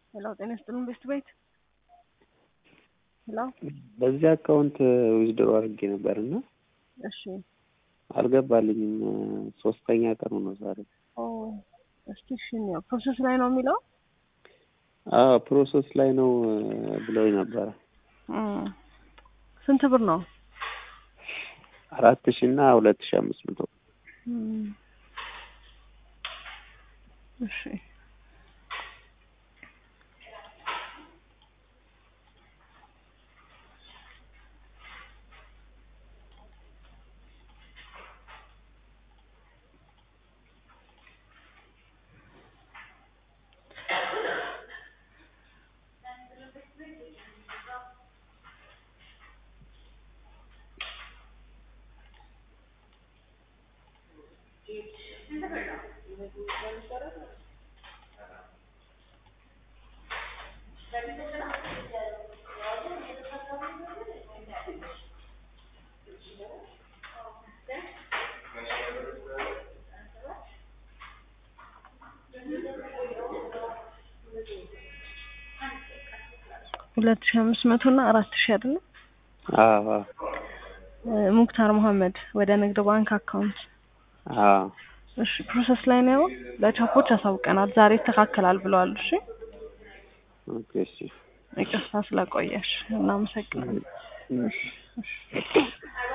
ሄሎ ጤና ይስጥልን ቤስት ቤት ሄሎ በዚህ አካውንት ዊዝድሮ አድርጌ ነበር እና እሺ አልገባልኝም። ሶስተኛ ቀኑ ነው ዛሬ። ኦ እስቲ እሺ ያው ፕሮሰስ ላይ ነው የሚለው አዎ ፕሮሰስ ላይ ነው ብለውኝ ነበረ። እም፣ ስንት ብር ነው? አራት ሺ እና ሁለት ሺ አምስት መቶ እም፣ እሺ ሁለት ሺህ አምስት መቶ እና አራት ሺህ አይደለም? አዎ አዎ እ፣ ሙክታር መሀመድ ወደ ንግድ ባንክ አካውንት አዎ እሺ ፕሮሰስ ላይ ነው። ለቻፖች አሳውቀናል። ዛሬ ይስተካከላል ብለዋል። እሺ ኦኬ እሺ ይቅርታ ስለቆየሽ እናመሰግናለን። እሺ እሺ